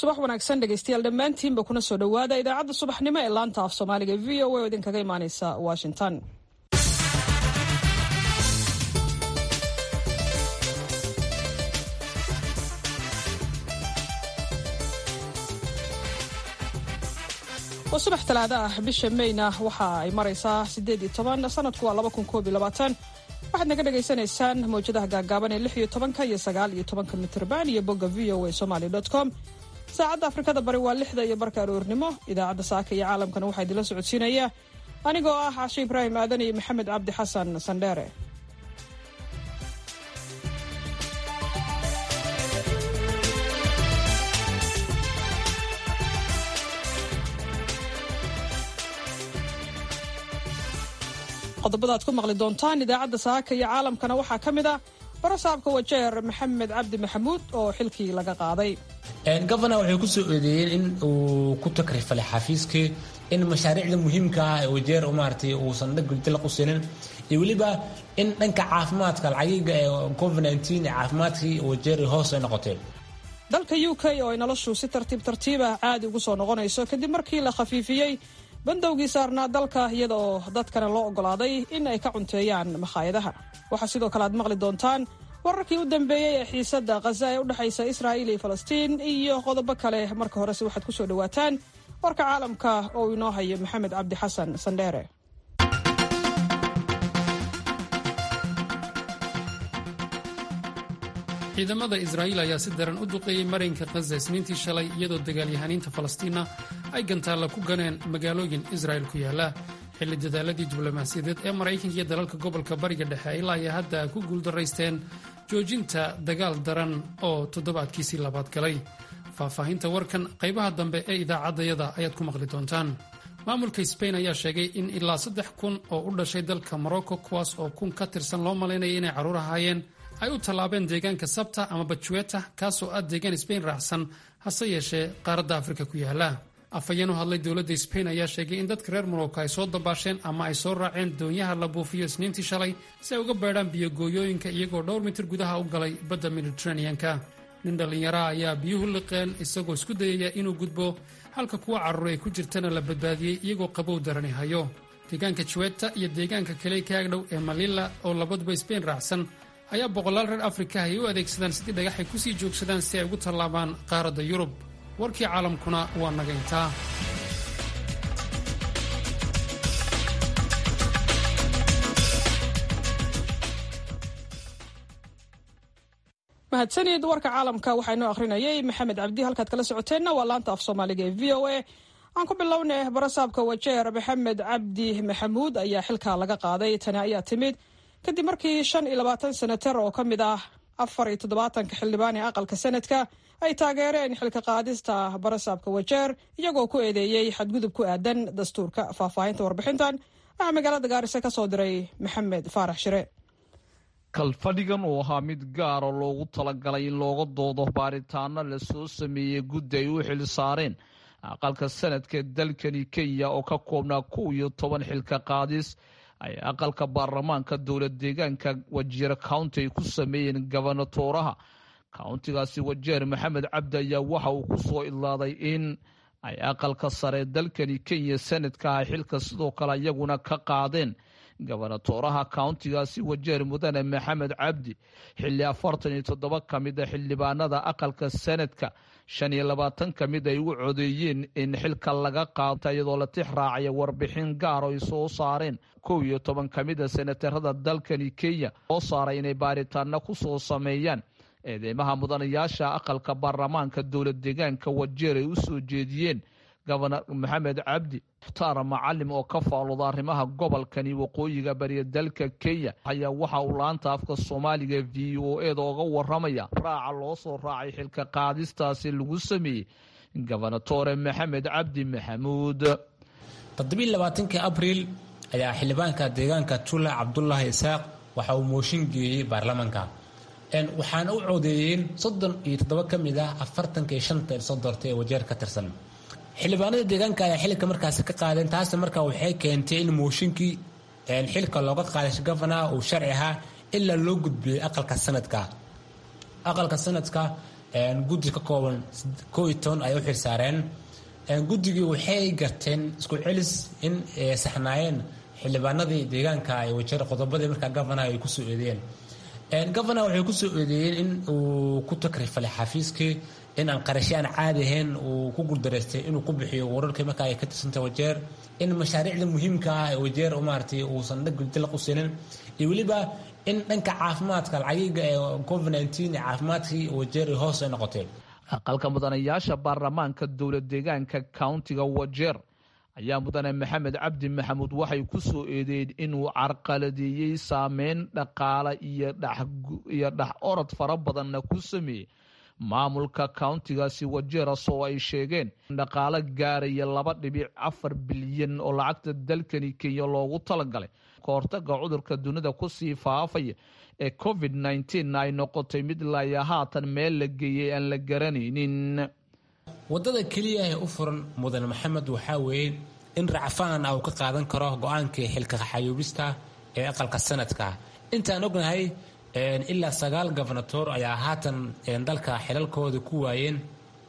subax wanaagsan dhegaystayaal dhammaantiinba kuna soo dhowaada idaacadda subaxnimo ee laanta af soomaaliga v o a oo idinkaga imaaneysa washington waa subax talaado ah bisha mayna waxa ay maraysaa sideed iyo toban sanadku waa laba kun koob iyo labaatan waxaad naga dhagaysanaysaan mawjadaha gaagaaban ee lix iyo tobanka iyo sagaal iyo tobanka mitrban iyo bogga v o a somaly com saacadda afrikada bari waa lixda iyo barka aroornimo idaacadda saaka iyo caalamkana waxaa idinla socodsiinaya anigoo ah cashe ibraahim aadan iyo maxamed cabdi xasan sandheere qodobada ad ku maqli doontaan idaacadda saaka iyo caalamkana waxaa ka mid ah barasaabka wajeer maxamed cabdi maxamuud oo xilkii laga qaaday gofana waxay ku soo eedeeyeen in uu ku takrifalay xafiiskii in mashaariicda muhiimka ah ee wajeer maaragtay uusan dhagdilaq u siinin iyo weliba in dhanka caafimaadka lacagiga ee covid ee caafimaadkii wajeer hoos ay noqotay dalka u k oo ay noloshu si tartiib tartiibah caadi ugu soo noqonayso kadib markii la khafiifiyey bandowgii saarnaa dalka iyada oo dadkana loo oggolaaday in ay ka cunteeyaan makhaayadaha waxaa sidoo kale aad maqli doontaan wararkii u dambeeyey ee xiisadda khaza ee u dhexaysa israa'iil iyo falastiin iyo qodobo kale marka horese waxaad ku soo dhowaataan warka caalamka oo inoo hayo maxamed cabdi xasan sandheere ciidamada israa'iil ayaa si daran u duqeeyey marinka khaza isniintii shalay iyadoo dagaalyahaniinta falastiina ay gantaalla ku ganeen magaalooyin israa'il ku yaalla xilli dadaaladii diblomaasiyadeed ee maraykanka iyo dalalka gobolka bariga dhexe ilaa ay hadda ku guuldaraysteen joojinta dagaal daran oo toddobaadkiisii labaad galay faahfaahinta warkan qaybaha dambe ee idaacaddayada ayaad ku maqli doontaan maamulka sbain ayaa sheegay in ilaa saddex kun oo u dhashay dalka morocco kuwaas oo kun ka tirsan loo malaynaya inay carruur ahaayeen ay u tallaabeen deegaanka sabta ama bajueta kaasoo ah deegaan sbain raacsan hase yeeshee qaaradda afrika ku yaala afhayeen u hadlay dowladda sbain ayaa sheegay in dadka reer morocco ay soo dabaasheen ama ay soo raaceen doonyaha la buufiyo isniintii shalay si ay uga beedhaan biyogooyooyinka iyagoo dhowr mitir gudaha u galay badda mediteraneanka nin dhallinyaraha ayaa biyuhu liqeen isagoo isku dayaya inuu gudbo halka kuwa carruur ay ku jirtana la badbaadiyey iyagoo qabow darani hayo deegaanka juweta iyo deegaanka kale kaagdhow ee malila oo labaduba sbain raacsan ayaa boqolaal reer afrika ay u adeegsadaan sidii dhagaxay ku sii joogsadaan si ay ugu tallaabaan qaaradda yurub warkii caalamkuna waa nagayntaa mahadsanid warka caalamka waxaa inoo akhrinayay maxamed cabdi halkaad kala socoteenna waa laanta af soomaaliga ee v o a aan ku bilownay barasaabka wajeer maxamed cabdi maxamuud ayaa xilka laga qaaday tani ayaa timid kadib markii shan iyo labaatan senatar oo ka mid ah afar iyo toddobaatanka xildhibaan ee aqalka sanadka ay taageereen xilka qaadista barasaabka wajeer iyagoo ku eedeeyey xadgudub ku aadan dastuurka faahfaahinta warbixintan waxaa magaalada gaarisa ka soo diray maxamed faarax shire kalfadhigan uu ahaa mid gaara loogu talagalay in looga doodo baaritaano lasoo sameeyey guddi ay u xil saareen aqalka sanadka dalkani kenya oo ka koobnaa kow iyo toban xilka qaadis ay aqalka baarlamaanka dowlad deegaanka wajeer county ay ku sameeyeen gobonatooraha countigaasi wajeer maxamed cabdi ayaa waxa uu ku soo idlaaday in ay aqalka sare dalkani kenya sanadka ah xilka sidoo kale iyaguna ka qaadeen gobonatooraha countigaasi wajeer mudane maxamed cabdi xilli afartan iyo toddoba ka mid a xildhibaanada aqalka sanadka shan iyo labaatan ka mid ay u codeeyeen in xilka laga qaata iyadoo la tix raacaya warbixin gaar oo ay soo saareen kow iyo toban ka mid a senatarada dalkani kenya soo saaray inay baaritaano ku soo sameeyaan eedeymaha mudanayaasha aqalka baarlamaanka dowlad deegaanka wajeer ay u soo jeediyeen gobonor maxamed cabdi mukhtaar macalim oo ka faalooda arrimaha gobolkani waqooyiga bariya dalka kenya ayaa waxa uu laanta afka soomaaliga v o eda oga waramaya raaca loo soo raacay xilka qaadistaasi lagu sameeyey gobonatore maxamed cabdi maxamuud toddobiiy labaatankii abriil ayaa xildhibaanka deegaanka tula cabdulaahi isaaq waxa uu mooshin geeyey baarlamaanka waxaana u codeeyeen soddon iyo toddoba ka mid ah afartanka iyo shanta soo doortay ee wajeer ka tirsan xildhibaanada deegaanka ayaa xilka markaasi ka qaadeen taasna markaa waxay keentay in mooshinkii xilka looga qaaday gofanaha uu sharci ahaa ilaa loo gudbiyey aqalka sanadka aqalka sanadka guddi ka kooban koo iyo toban ay u xilsaareen guddigii waxay garteen isku celis in saxnaayeen xildhibaanadii deegaanka ay wajeer qodobadii markaa gavanaha ay kusoo eedeeyeen gavanaha waxay kusoo eedeeyeen in uu ku takrifalay xafiiskii in aan qarasho aan caadi ahayn uu ku guuldareystay inuu ku bixiyo wararkii markaa ay ka tirsantay wajeer in mashaariicda muhiimka ah ee wajeer maaragtay uusan dhagdilaq u siinin iyo weliba in dhanka caafimaadka lacagiga ee covid nteen ee caafimaadkii wajeer hoos ay noqotay aqalka mudanayaasha baarlamaanka dowla deegaanka countiga wajeer ayaa mudane maxamed cabdi maxamuud waxay ku soo eedeeyeen inuu carqaladeeyey saameyn dhaqaale iyo dhex orod fara badanna ku sameeyey maamulka countigaasi wajeeras oo ay sheegeen in dhaqaale gaaraya laba dhibic afar bilyan oo lacagta dalkani kenya loogu talagalay kahortaga cudurka dunida kusii faafaya ee covid nteen ay noqotay mid laya haatan meel la geeyey aan la garanaynin wadada keliya ee u furan mudane maxamed waxaa weeye in racfaan ah uu ka qaadan karo go-aankii xilka xayuubista ee aqalka sanadka intaan ognahay ilaa sagaal gofernatoor ayaa haatan dalka xilalkooda ku waayeen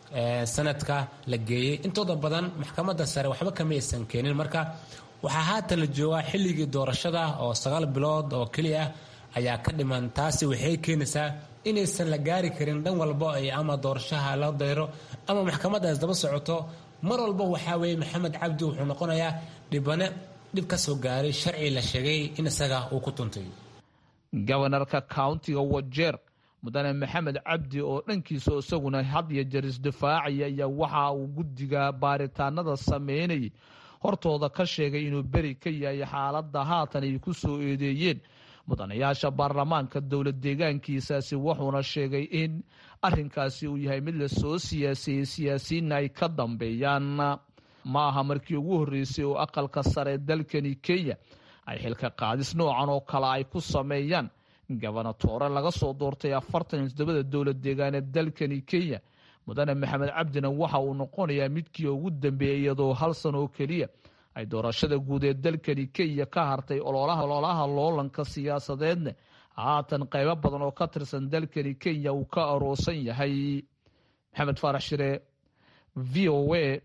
sanadka la geeyey intooda badan maxkamadda sare waxba kama aysan keenin marka waxaa haatan la joogaa xilligii doorashada oo sagaal bilood oo keliya ayaa ka dhiman taasi waxay keenaysaa inaysan la gaari karin dhan walba ay ama doorashaha la dayro ama maxkamadaas daba socoto mar walba waxaa weeye maxamed cabdi wuxuu noqonayaa dhibane dhib ka soo gaaray sharci la sheegay in isaga uu ku tuntay gobanarka countiga wajeer mudane maxamed cabdi oo dhankiisa isaguna had iyo jeer isdifaacaya ayaa waxa uu guddiga baaritaanada sameynayay hortooda ka sheegay inuu beri ka yahay xaaladda haatan ay ku soo eedeeyeen mudanayaasha baarlamaanka dowla deegaankiisaasi wuxuuna sheegay in arinkaasi uu yahay mid lasoo siyaasiyey siyaasiyiinna ay ka dambeeyaan ma aha markii ugu horreysay oo aqalka sare dalkani kenya ay xilka qaadis noocan oo kale ay ku sameeyaan gobonatoore laga soo doortay afartan iyo toddobada dowla deegaan ee dalkani kenya mudane maxamed cabdina waxa uu noqonayaa midkii ugu dambeeyey iyadoo hal san oo keliya ay doorashada guud ee dalkani kenya ka hartay ololaha loolanka siyaasadeedna haatan qaybo badan oo ka tirsan dalkani kenya uu ka aroosan yahay maxamed faarax shire v o a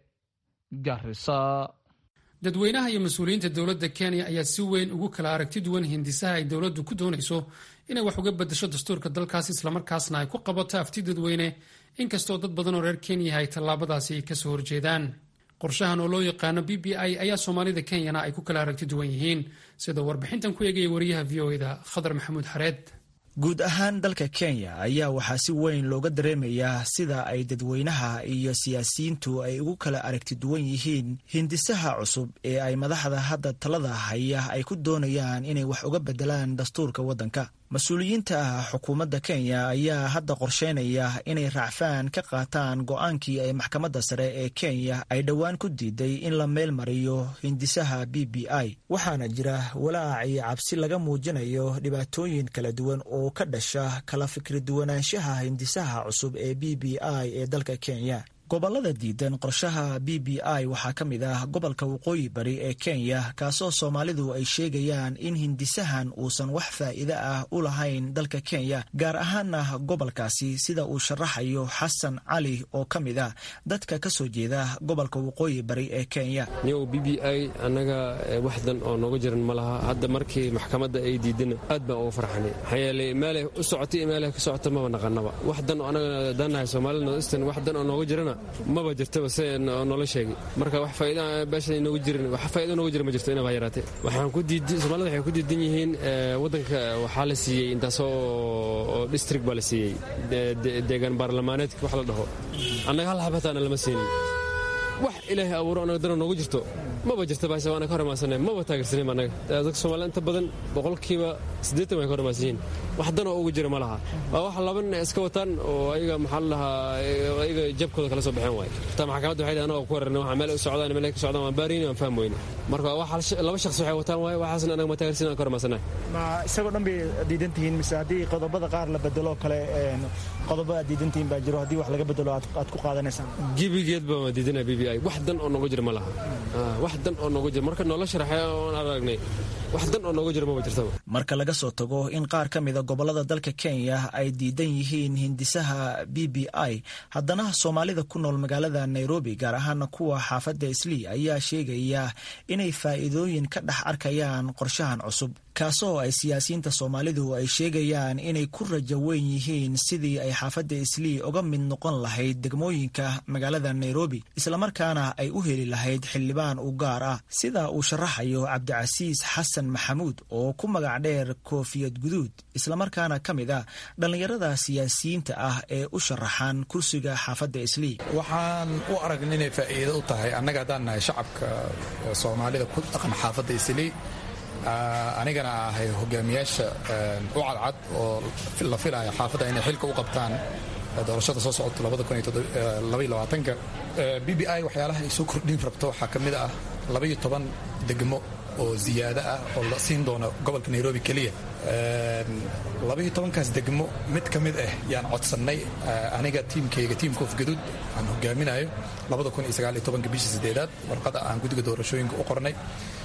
garisa dadweynaha iyo mas-uuliyiinta dowladda kenya ayaa si weyn ugu kala aragti duwan hindisaha ay dowladdu ku doonayso inay wax uga bedasho dastuurka dalkaas islamarkaasna ay ku qabato afti dadweyne inkastoo dad badan oo reer kenya ay tallaabadaasi ay kasoo horjeedaan qorshahan oo loo yaqaano b b i ayaa soomaalida kenyana ay ku kala aragti duwan yihiin sida warbixintan ku eegaya wariyaha v o eda khadar maxamuud xareed guud ahaan dalka kenya ayaa waxaa si weyn looga dareemayaa sida ay dadweynaha iyo siyaasiyiintu ay ugu kala aragti duwan yihiin hindisaha cusub ee ay madaxda hadda talada haya ay ku doonayaan inay wax uga bedelaan dastuurka waddanka mas-uuliyiinta xukuumadda kenya ayaa hadda qorsheynaya inay raacfaan ka qaataan go-aankii ay maxkamadda sare ee kenya ay dhowaan ku diiday in la meel mariyo hindisaha b b i waxaana jira walaac iyo cabsi laga muujinayo dhibaatooyin kala duwan oo ka dhasha kala fikri duwanaanshaha hindisaha cusub ee b b i ee dalka kenya gobollada diidan qorshaha b b i waxaa ka mid ah gobolka waqooyi bari ee kenya kaasoo soomaalidu ay sheegayaan in hindisahan uusan wax faa'iide ah u lahayn dalka kenya gaar ahaana gobolkaasi sida uu sharaxayo xasan cali oo ka mid ah dadka ka soo jeeda gobolka waqooyi bari ee kenya niyow b b i annaga waxdan oo nooga jiran ma laha hadda markii maxkamadda ay diidana aad baan uga farxanay maxaa yeelay meelay u socotay iyo meelay ka socota maba naqanaba wax dan oo annaga dannahay soomaalida northeastern wax dan oo nooga jirana maba jirtaba se noola sheegay marka wax faa'iida beesha inooga jirin wax faa'iida nooga jira ma jirto inaba yaraatee waxaan ku diidan soomaalida waxay ku diidan yihiin waddanka waxaa la siiyey intaasoo oo district baa la siiyey deegaan baarlamaaneedka wax la dhaho annaga hal xabataana lama siinin wax ilaahay abuuro annaga dana noogu jirto maba jirta baase waana ka hormaansanay maba taageersanin annaga dadka soomaalida inta badan boqolkiiba siddeetan way ka hormaansan yihiin wax danoo ugu jira ma laha waa wax laba nin iska wataan oo ayaga maxaa la dhahaa ayaga jabkooda kala soo baxeen waay taa maxkamadda waxay anagoo ku wararnay waxa meel u socdaan meel ka socdaan waan baarayni waan faham weyne marka wax laba shakhsi waxay wataan waay waxaasna anaga ma taageersanin aan ka hormaansanay ma isagoo dhan bay diidan tihiin mise haddii qodobada qaar la bedelo kale qodobo aad diidan tihiin baa jiro haddii wax laga bedelo aad ku qaadanaysaan gebigeed baa waan diidanaa b b i wax dan oo nooga jira ma laha wax wax dan oo nooga jira marka noola sharaxay oon aragnay wax dan oo nooga jira maba jirtaba marka laga soo tago in qaar ka mida gobolada dalka kenya ay diidan yihiin hindisaha b b i haddana soomaalida ku nool magaalada nairobi gaar ahaana kuwa xaafadda islii ayaa sheegaya inay faa'iidooyin ka dhex arkayaan qorshahan cusub kaasoo ay siyaasiyiinta soomaalidu ay sheegayaan inay ku rajo weyn yihiin sidii ay xaafadda islii uga mid noqon lahayd degmooyinka magaalada nairobi islamarkaana ay u heli lahayd xildhibaan u gaar ah sida uu sharaxayo cabdicasiis xasan maxamuud oo ku magac dheer koofiyad guduud islamarkaana ka mid ah dhallinyarada siyaasiyiinta ah ee u sharaxan kursiga xaafadda islii waxaan u aragna inay faa'iido u tahay annaga haddaan nahay shacabka soomaalida ku dhaqan xaafadda islii anigana ahay hogaamiyaasha u cadcad oo la filaya xaafadda inay xilka u qabtaan doorashada soo socota b b i waxyaalaha ay soo kordhin rabto waxaa ka mid ah labaiyo toban degmo oo ziyaado ah oo la siin doono gobolka nairobi keliya labaiyo tobankaas degmo mid ka mid ah yaan codsannay aniga tiimkayga tiim koof gaduud aan hogaaminayo bishii sideedaad warqada aan guddiga doorashooyinka u qornay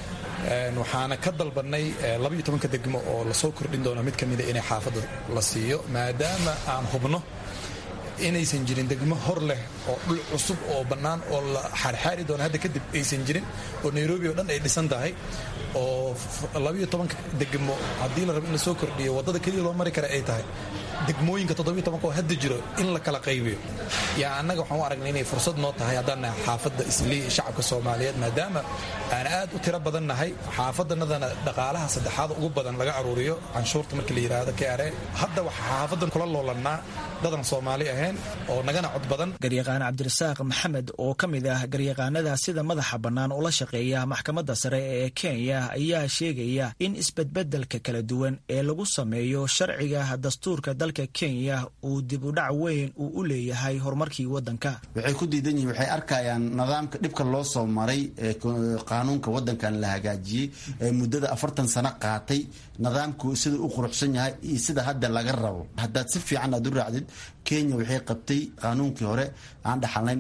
waxaana ka dalbannay labaiyo tobanka degmo oo lasoo kordhin doono mid ka mida inay xaafadda la siiyo maadaama aan hubno inaysan jirin degmo hor leh oo dhul cusub oo bannaan oo la xaarxaari doono hadda kadib aysan jirin oo nairobi oo dhan ay dhisan tahay oo labaiyo tobanka degmo haddii la rabo in la soo kordhiyo waddada keliya loo mari kara ay tahay degmooyinka toddobiyo tobanka oo hadda jiro in la kala qaybiyo yaa annaga waxaan u aragnay inay fursad noo tahay haddaan nahay xaafadda islii shacabka soomaaliyeed maadaama aan aad u tiro badan nahay xaafaddanadana dhaqaalaha saddexaad ugu badan laga aruuriyo canshuurta markii la yidhaahdo kare hadda waxaa xaafaddan kula loolannaa dadan soomaali ahayn oo nagana cod badan garyaqaan cabdirasaaq maxamed oo ka mid ah garyaqaanada sida madaxa bannaan ula shaqeeya maxkamadda sare ee kenya ayaa sheegaya in isbedbedelka kala duwan ee lagu sameeyo sharciga dastuurka dalka kenya uu dib u dhac weyn uu u leeyahay horumarkii waddanka waxay ku diidan yihiin waxay arkayaan nidaamka dhibka loo soo maray ee qaanuunka waddankan la hagaajiyey ee muddada afartan sano qaatay nidaamku sida u quruxsan yahay iyo sida hadda laga rabo haddaad si fiican aad u raacdid kenya waxay qabtay qaanuunkii hore aan dhaxalnay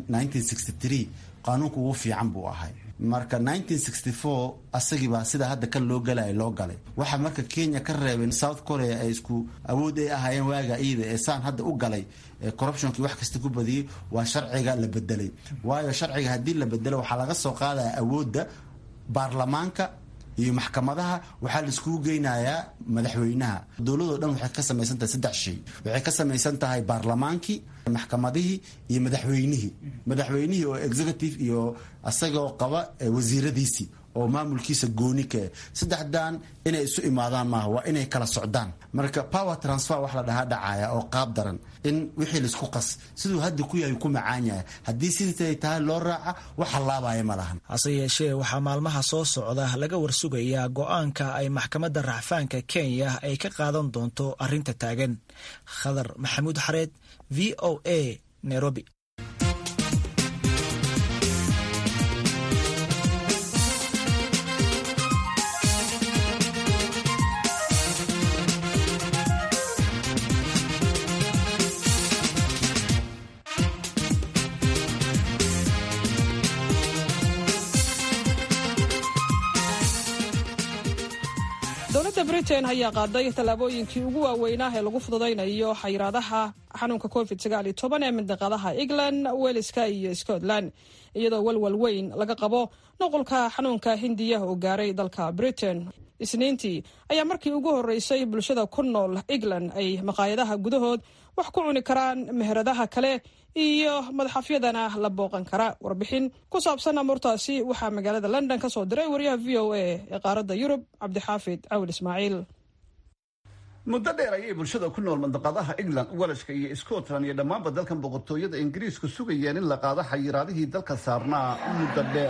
qaanuunka ugu fiican buu ahay marka asagiibaa sida hadda kan loo galaya loo galay waxa marka kenya ka reebeen south korea ay isku awood ay ahaayeen waaga iyada ee saan hadda u galay corruptionkii wax kasta ku badiyey waa sharciga la bedelay waayo sharciga haddii la bedelo waxaa laga soo qaadaya awoodda baarlamaanka iyo maxkamadaha waxaa la iskugu geynayaa madaxweynaha dowladoo dhan waxay ka samaysan tahay saddex shay waxay ka samaysan tahay baarlamaankii maxkamadihii iyo madaxweynihii madaxweynihii oo executive iyo asagoo qaba wasiiradiisii oo maamulkiisa gooni kae saddexdan inay isu imaadaan maaha waa inay kala socdaan marka power transfer wax la dhahaa dhacaya oo qaab daran in wixii laisku qas siduu hadda ku yahay ku macaan yahay haddii sidiisay tahay loo raaca wax hallaabaya ma lahan hase yeeshee waxaa maalmaha soo socda laga warsugayaa go-aanka ay maxkamadda racfaanka kenya ay ka qaadan doonto arrinta taagan khadar maxamuud xareed v o a nairobi dowladda britain ayaa qaaday tallaabooyinkii ugu waaweynaa ee lagu fududaynayo xayiraadaha xanuunka covid ee mindiqadaha england weliska iyo scotland iyadoo walwal weyn laga qabo nuqulka xanuunka hindiya oo gaaray dalka britain isniintii ayaa markii ugu horreysay bulshada ku nool england ay maqaayadaha gudahood wax ku cuni karaan meheradaha kale iyo madaxafyadana la booqan kara warbixin ku saabsan amuurtaasi waxaa magaalada london ka soo diray wariyaha v o a ee qaaradda yurub cabdixaafid cawil ismaaciil muddo dheer ayay bulshada ku nool mandaqadaha england welashka iyo scotland iyo dhammaanba dalkan boqortooyada ingiriisku sugayeen in la qaado xayiraadihii dalka saarnaa muddo dheer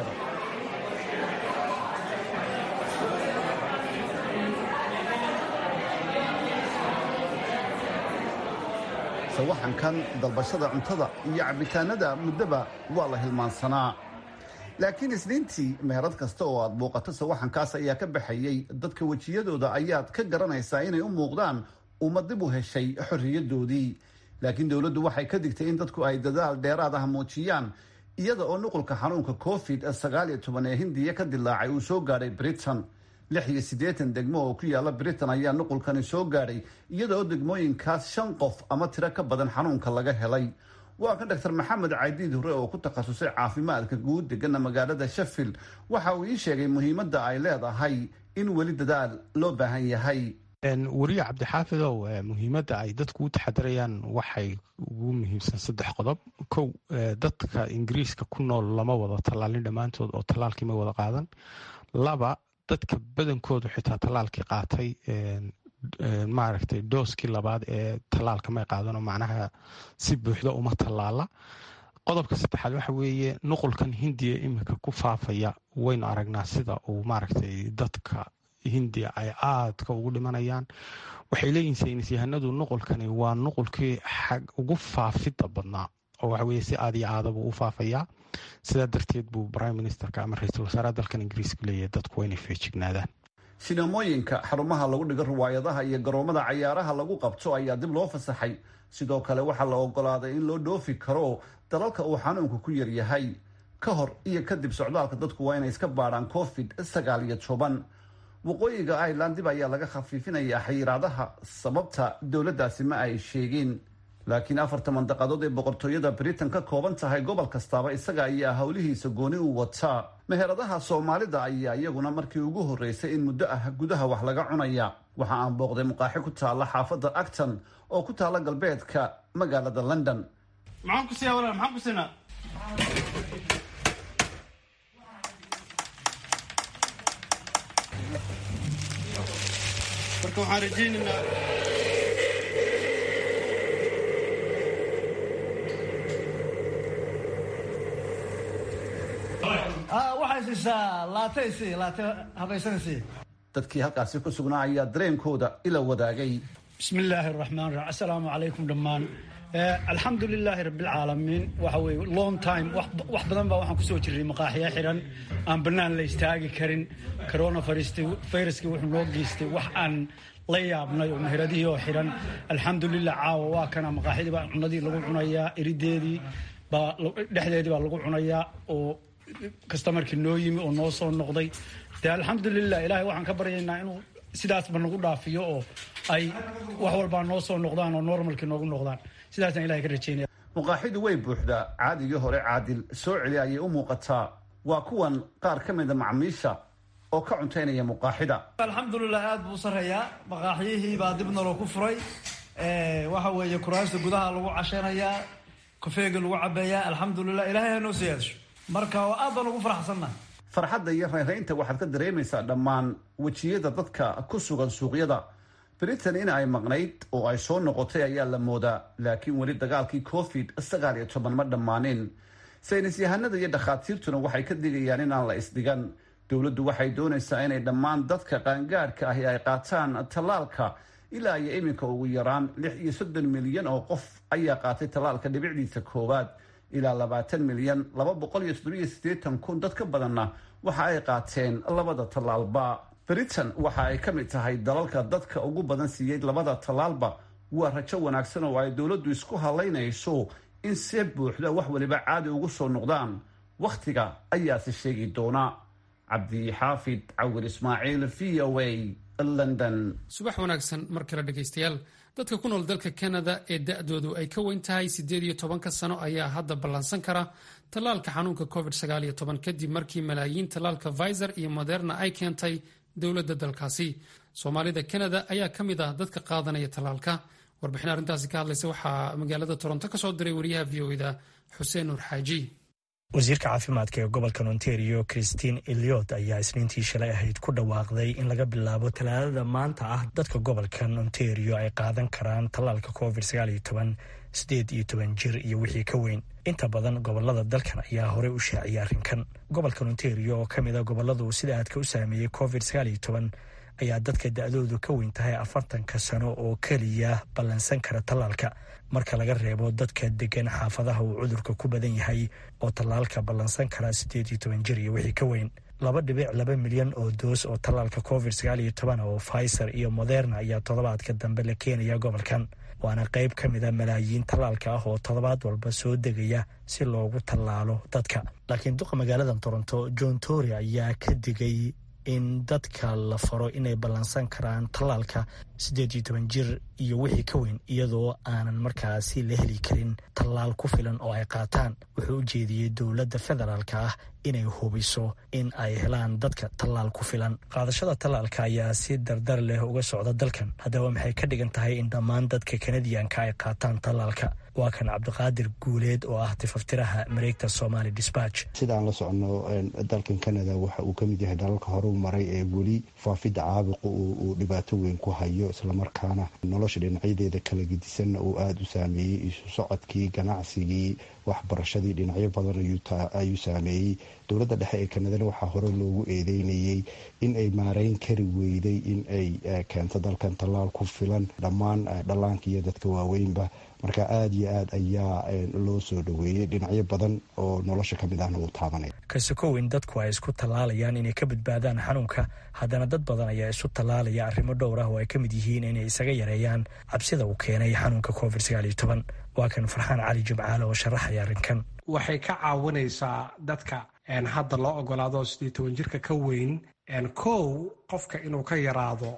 sawaxankan dalbashada cuntada iyo cabitaanada muddoba waa la hilmaansanaa laakiin isniintii meherad kasta oo aad booqato sawaxankaas ayaa ka baxayey dadka wejiyadooda ayaad ka garanaysaa inay u muuqdaan uma dib u heshay xorriyadoodii laakiin dowladdu waxay ka digtay in dadku ay dadaal dheeraad ah muujiyaan iyada oo nuqulka xanuunka covid sagaal iyo toban ee hindiya ka dilaacay uu soo gaadhay britain lix iyo siddeetan degmo oo ku yaala britain ayaa nuqulkani soo gaadhay iyada oo degmooyinkaas shan qof ama tiro ka badan xanuunka laga helay waa kan doctor maxamed caydiid hore oo ku takhasusay caafimaadka guud degana magaalada sheffield waxa uu ii sheegay muhiimadda ay leedahay in weli dadaal loo baahan yahay weriye cabdixaafidow muhiimadda ay dadku u taxadirayaan waxay ugu muhiimsan saddex qodob kow dadka ingiriiska ku nool lama wada tallaalin dhammaantood oo tallaalkii ma wada qaadan laba dadka badankoodu xitaa tallaalkii qaatay maaragtay dooskii labaad ee tallaalka may qaadanoo macnaha si buuxda uma tallaala qodobka saddexaad waxa weeye nuqulkan hindiya iminka ku faafaya waynu aragnaa sida uu maaragtay dadka hindiya ay aadka ugu dhimanayaan waxay leeyihin saynis yahanadu nuqulkani waa nuqulkii xag ugu faafidda badnaa oo waxa weye si aad iyo aadabuu u faafayaa sidaa darteed buu prime ministerka ama ra-iisul wasaaraha dalkan ingiriiska leeyahay dadku waa inay feejignaadaan sinamooyinka xarumaha lagu dhigo riwaayadaha iyo garoomada cayaaraha lagu qabto ayaa dib loo fasaxay sidoo kale waxaa la ogolaaday in loo dhoofi karo dalalka uu xanuunku ku yaryahay ka hor iyo kadib socdaalka dadku waa inay iska baadhaan covid sagaal iyo toban waqooyiga ireland dib ayaa laga khafiifinayaa xayiraadaha sababta dowladdaasi ma ay sheegin laakiin afarta mandaqadood ee boqortooyada britain ka kooban tahay gobol kastaaba isaga ayaa howlihiisa gooni u wataa meheradaha soomaalida ayaa iyaguna markii ugu horreysay in muddo ah gudaha wax laga cunaya waxa aan booqday muqaaxi ku taalla xaafadda acton oo ku taalla galbeedka magaalada london marka waxaan rajaynaynaa waxay siisaa laate si laate habaysanaysi dadkii halkaasi ku sugnaa ayaa dareenkooda ila wadaagay bismi illaahi araxmaan raxiim assalaamu calaykum dhammaan alxamdu lilaahi rabbilcaalamiin waxa weye long time wax badan baa waxaan kusoo jirray maqaaxiya xiran aan bannaan la istaagi karin corona viruskii wuxuu noo geystay wax aan la yaabnay oo meheradihii oo xiran alxamdulilah caawa waa kana maqaaxidii baa cunadii lagu cunayaa erideedii baa dhexdeedii baa lagu cunayaa oo kastamarkii noo yimi oo noo soo noqday de alxamdulilah ilahay waxaan ka baryaynaa inuu sidaasba nagu dhaafiyo oo ay wax walbaa noo soo noqdaan oo normalkii noogu noqdaan sidaasaan ilahay ka rajaynaya muqaaxidu way buuxdaa caadigii hore caadil soo celi ayay u muuqataa waa kuwan qaar ka mida macmiisha oo ka cuntaynaya muqaaxida alxamdulilah aad buu u sareeyaa maqaaxiyihii baa dib naloo ku furay waxa weeye kuraasta gudaha lagu cashanayaa kofeega lagu cabeeyaa alxamdulilah ilahay ha noo siyaadasho marka aad baan ugu faraxsannaha farxadda iyo rayraynta waxaad ka dareemaysaa dhammaan wejiyada dadka ku sugan suuqyada britain in ay maqnayd oo ay soo noqotay ayaa la moodaa laakiin weli dagaalkii covid sagaal iyo toban ma dhammaanin saynis yahanada iyo dhakhaatiirtuna waxay ka digayaan inaan la isdhigan dowladdu waxay doonaysaa inay dhammaan dadka qaangaadhka ahi ay qaataan tallaalka ilaa iyo iminka ugu yaraan lix iyo soddon milyan oo qof ayaa qaatay tallaalka dhibicdiisa koowaad ilaa labaatan milyan laba boqol iyo toddobiyo siddeetan kun dad ka badanna waxa ay qaateen labada tallaalba britain waxa ay ka mid tahay dalalka dadka ugu badan siiyey labada tallaalba waa rajo wanaagsan oo ay dowladdu isku halaynayso in see buuxda wax waliba caadi ugu soo noqdaan wakhtiga ayaase sheegi doona cabdixaafid cawir ismaaciil v o a london subax wanaagsan mar kale dhegaystayaal dadka ku nool dalka kanada ee da-doodu ay ka weyn tahay siddeed iyo tobanka sano ayaa hadda ballansan kara tallaalka xanuunka covid sagaal iyo toban kadib markii malaayiin tallaalka viser iyo moderna ay keentay dowladda dalkaasi soomaalida kanada ayaa ka mid ah dadka qaadanaya tallaalka warbixin arrintaasi ka hadlaysa waxaa magaalada toronto ka soo diray wariyaha v o eda xuseen nuur xaaji wasiirka caafimaadka ee gobolka ontario christine eliot ayaa isniintii shalay ahayd ku dhawaaqday in laga bilaabo talaadada maanta ah dadka gobolkan ontario ay qaadan karaan tallaalka covid sideed iyo toban jir iyo wixii ka weyn inta badan gobolada dalkan ayaa horey u shaaciyay arrinkan gobolkan ontario oo ka mid a goboladu sida aadka u saameeyey covid ayaa dadka da-doodu ka weyn tahay afartanka sano oo keliya ballansan kara tallaalka marka laga reebo dadka degan xaafadaha uu cudurka ku badan yahay oo tallaalka ballansan kara siddeed iyo toban jir iyo wixii ka weyn laba dhibic laba milyan oo doos oo tallaalka covid sagaal iyo toban oo pfizer iyo moderna ayaa toddobaadka dambe la keenaya gobolkan waana qayb ka mida malaayiin tallaalka ah oo toddobaad walba soo degaya si loogu tallaalo dadka laakiin duqa magaalada toronto john tory ayaa ka digay in dadka la faro inay ballansan karaan tallaalka siddeed iyo toban jir iyo wixii ka weyn iyadoo aanan markaasi la heli karin tallaal ku filan oo ay qaataan wuxuu u jeediyey dowladda federaalka ah inay hubiso in ay helaan dadka tallaal ku filan qaadashada tallaalka ayaa si dardar leh uga socda dalkan haddaba maxay ka dhigan tahay in dhammaan dadka kanadiyanka ay qaataan tallaalka waa kan cabdiqaadir guuleed oo ah tifaftiraha mareegta somali disbatch sidaan la socono dalkan canada waxa uu ka mid yahay dalalka horeu maray ee weli faafidda caabuqa uu dhibaato weyn ku hayo islamarkaana nolosha dhinacyadeeda kala gedisanna uu aada u saameeyey isu socodkii ganacsigii waxbarashadii dhinacyo badan ayuu saameeyey dowladda dhexe ee kanadana waxaa hore loogu eedeynayey in ay maareyn kari weyday in ay keento dalkan tallaal ku filan dhammaan dhallaanka iyo dadka waaweynba marka aada iyo aad ayaa loo soo dhaweeyey dhinacyo badan oo nolosha ka mid ahna uu taabanaya kasokow in dadku ay isku tallaalayaan inay ka badbaadaan xanuunka haddana dad badan ayaa isu tallaalaya arrimo dhowr ah oo ay ka mid yihiin inay isaga yareeyaan cabsida uu keenay xanuunka covid sagaal iyo toban waa kan farxaan cali jimcaale oo sharaxaya arrinkan waxay ka caawinaysaa dadka hadda loo ogolaado sidii toban jirka ka weyn kow qofka inuu ka yaraado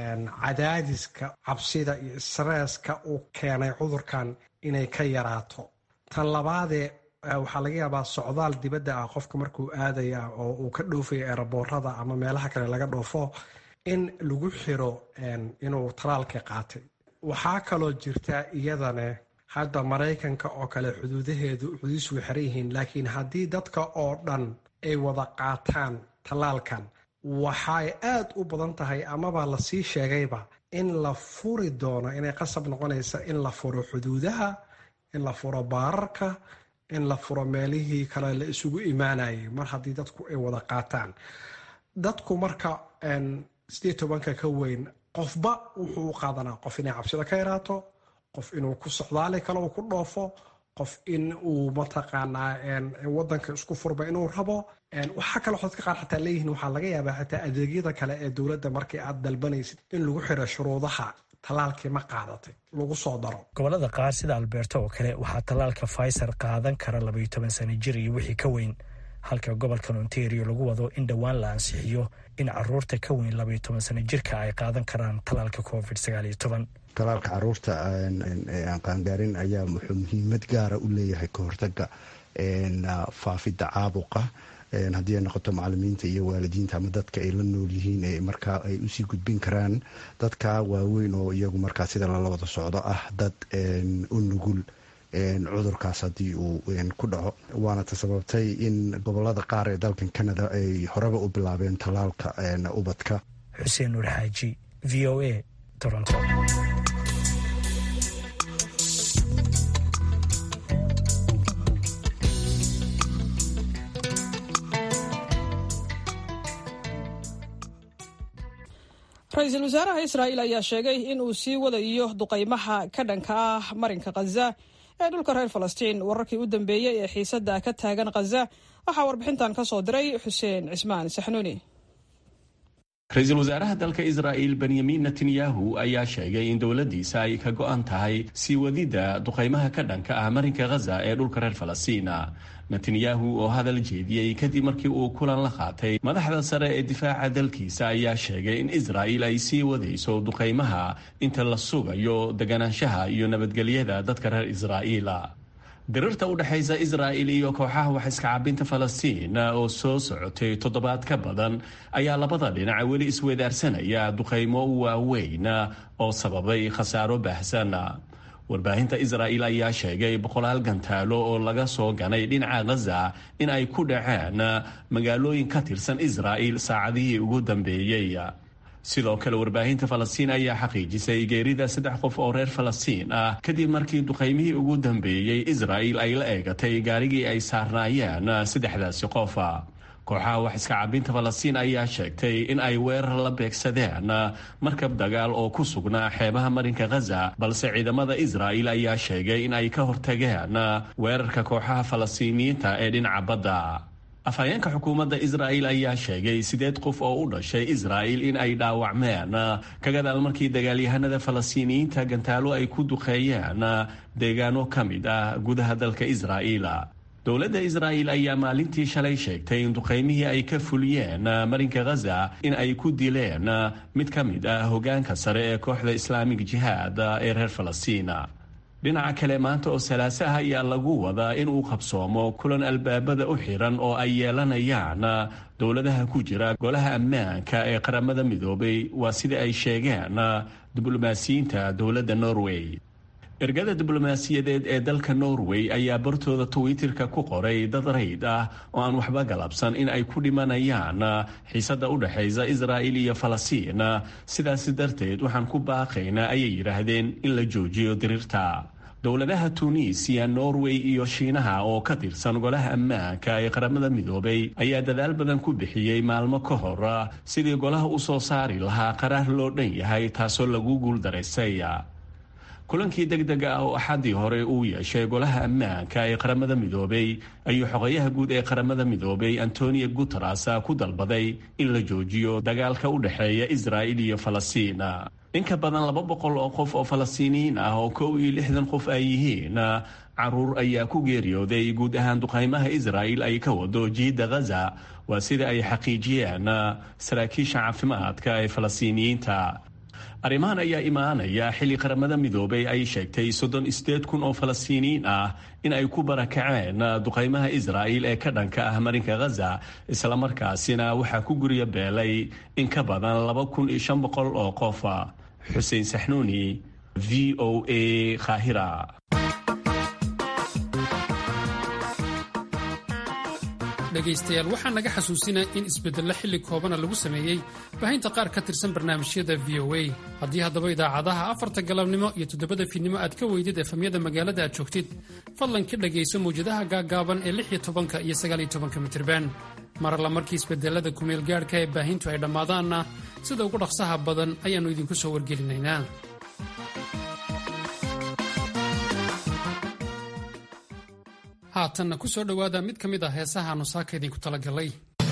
cadaadiska cabsida iyo sreeska uu keenay cudurkan inay ka yaraato tan labaadee waxaa laga yaabaa socdaal dibadda ah qofka markuu aadaya oo uu ka dhoofayo eeraboorada ama meelaha kale laga dhoofo in lagu xiro inuu talaalka qaatay waxaa kaloo jirta iyadane hadda maraykanka oo kale xuduudaheedu xuduudiisu way xiran yihiin laakiin haddii dadka oo dhan ay wada qaataan tallaalkan waxay aad u badan tahay amaba lasii sheegayba in la furi doono inay qasab noqonaysa in la furo xuduudaha in la furo baararka in la furo meelihii kale la isugu imaanayay mar haddii dadku ay wada qaataan dadku marka sidii tobanka ka weyn qofba wuxuu u qaadanaa qof inay cabsida ka yaraato qof inuu ku socdaali kale uu ku dhoofo qof in uu mataqaanaa wadanka isku furba inuu rabo waxaa kaloo dadka qaar xataa leeyihiin waxaa laga yaabaa xataa adeegyada kale ee dowladda markii aad dalbanaysid in lagu xiro shuruudaha tallaalkii ma qaadatay lagu soo daro gobolada qaar sida alberto oo kale waxaa tallaalka pfizer qaadan kara labaiyo toban sano jir iyo wixii ka weyn halka gobolkan ontario lagu wado in dhowaan la ansixiyo in caruurta ka weyn labaiyo toban sano jirka ay qaadan karaan tallaalka covid sagaal iyo toban talaalka caruurta aan qaangaarin ayaa wuxuu muhiimad gaara u leeyahay ka hortaga faafidda caabuqa haddii ay noqoto macalimiinta iyo waalidiinta ama dadka ay la nool yihiin ee markaa ay usii gudbin karaan dadka waaweyn oo iyagu markaa sida lala wada socdo ah dad u nugul cudurkaas haddii uu ku dhaco waana ta sababtay in gobolada qaar ee dalkan canada ay horeba u bilaabeen tallaalka ubadka xuseen nuur xaaji v o a toronto ra-iisul wasaaraha israa'iil ayaa sheegay in uu sii wadayo duqaymaha ka dhanka ah marinka khaza ee dhulka reer falastiin wararkii u dambeeyey ee xiisadda ka taagan khaza waxaa warbixintan ka soo diray xuseen cismaan saxnuuni ra-iisul wasaaraha dalka israa'il benyamin netanyahu ayaa sheegay in dowladdiisa ay ka go'an tahay sii wadidda duqaymaha ka dhanka ah marinka khaza ee dhulka reer falastiina netanyahu oo hadal jeediyey kadib markii uu kulan la qaatay madaxda sare ee difaaca dalkiisa ayaa sheegay in israa'il ay sii wadayso duqaymaha inta la sugayo deganaanshaha iyo nabadgelyada dadka reer israa'iila dirirta u dhexaysa israa'il iyo kooxaha wax iska cabinta falastiin oo soo socotay toddobaad ka badan ayaa labada dhinac weli iswedaarsanaya duqaymo waaweyn oo sababay khasaaro baahsan warbaahinta israa'il ayaa sheegay boqolaal gantaalo oo laga soo ganay dhinaca khaza in ay ku dhaceen magaalooyin ka tirsan israa'il saacadihii ugu dambeeyey sidoo kale warbaahinta falastiin ayaa xaqiijisay geerida saddex qof oo reer falastiin ah kadib markii duqaymihii ugu dambeeyey israa'il ay la eegatay gaarigii ay saarnaayeen saddexdaasi qof kooxaha wax iska cabinta falastiin ayaa sheegtay in ay weerar la beegsadeen markab dagaal oo ku sugnaa xeebaha marinka khaza balse ciidamada israa'il ayaa sheegay in ay ka hortageen weerarka kooxaha falastiiniyiinta ee dhinaca badda afhayeenka xukuumadda israa'il ayaa sheegay sideed qof oo u dhashay israa'il in ay dhaawacmeen ka gadaal markii dagaalyahanada falastiiniyiinta gantaalo ay ku duqeeyeen deegaano ka mid ah gudaha dalka israa'iil dowladda israa'il ayaa maalintii shalay sheegtay in duqaymihii ay ka fuliyeen marinka ghaza in ay ku dileen mid ka mid ah hogaanka sare ee kooxda islaamig jihaad ee reer falastiina dhinaca kale maanta oo salaaso ah ayaa lagu wadaa in uu qabsoomo kulan albaabada u xiran oo ay yeelanayaan dowladaha ku jira golaha ammaanka ee qaramada midoobay waa sida ay sheegeen diblomaasiyiinta dowladda norway ergada diblomaasiyadeed ee dalka norway ayaa bartooda twitterka ku qoray dad rayd ah oo aan waxba galabsan in ay ku dhimanayaan xiisadda u dhexaysa israa'il iyo falastiin sidaasi darteed waxaan ku baaqaynaa ayay yidhaahdeen in la joojiyo diriirta dowladaha tuuniisiya norway iyo shiinaha oo ka tirsan golaha ammaanka ee qaramada midoobay ayaa dadaal badan ku bixiyey maalmo ka hor sidii golaha u soo saari lahaa qaraar loo dhan yahay taasoo lagu guuldaraystay kulankii deg dega ah oo axaddii hore uu yeeshay golaha ammaanka ee qaramada midoobay ayuu xogayaha guud ee qaramada midoobay antonio guteres ku dalbaday in la joojiyo dagaalka u dhexeeya israa'il iyo falastiin in ka badan laba boqol oo qof oo falastiiniyiin ah oo kow iyo lixdan qof ay yihiin caruur ayaa ku geeriyooday guud ahaan duqaymaha israa'il ay ka wado jiidda ghaza waa sida ay xaqiijiyeen saraakiisha caafimaadka ee falastiiniyiinta arrimahan ayaa imaanaya xilli qaramada midoobay ay sheegtay soddon sideed kun oo falastiiniyiin ah in ay ku barakaceen duqaymaha israa'il ee ka dhanka ah marinka ghaza islamarkaasina waxaa ku gurya beelay in ka badan laba kun iyo shan boqol oo qof xuseen saxnuuni v o a khahira dhegaystayaal waxaa naga xasuusinaya in isbeddello xilli koobana lagu sameeyey baahinta qaar ka tirsan barnaamijyada v o a haddii haddaba idaacadaha afarta galabnimo iyo toddobada fiidnimo aad ka weydid efamyada magaalada aad joogtid fadlan ka dhegayso mawjadaha gaaggaaban ee lix iyo tobanka iyo sagaaliyo tobanka mitirban mar alla markii isbedelada kumeel gaadhka ee baahintu ay dhammaadaanna sida ugu dhaqsaha badan ayaannu idinku soo wargelinaynaa haatanna ku soo dhowaada mid ka mid ah heesahaannu saaka idinku talagalay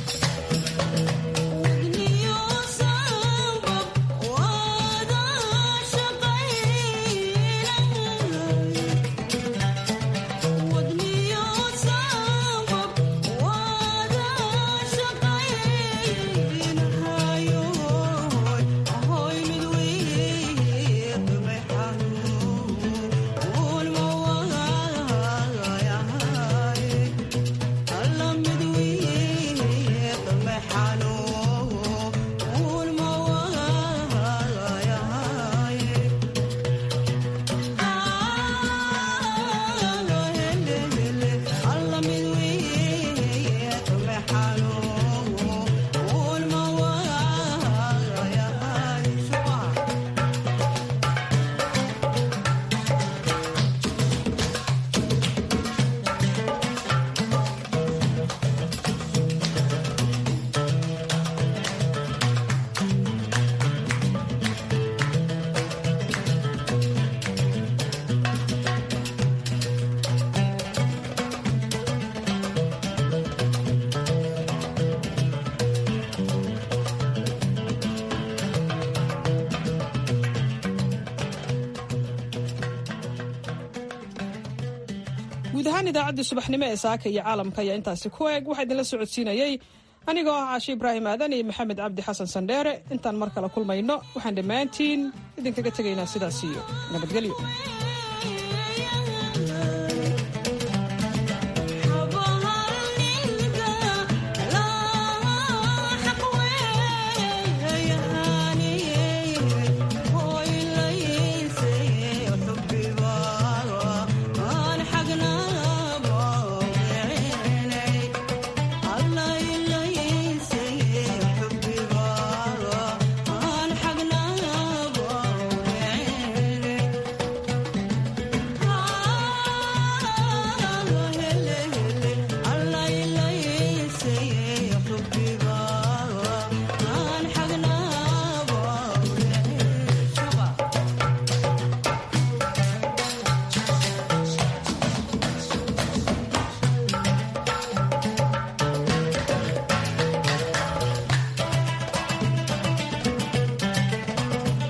guud ahaan idaacaddii subaxnimo ee saaka iyo caalamka ayaa intaasi ku eeg waxaa idinla socodsiinayey anigoo ah caashi ibraahim aadan iyo maxamed cabdi xasan sandheere intaan mar kale kulmayno waxaan dhammaantiin idinkaga tegaynaa sidaas iyo nabadgelyo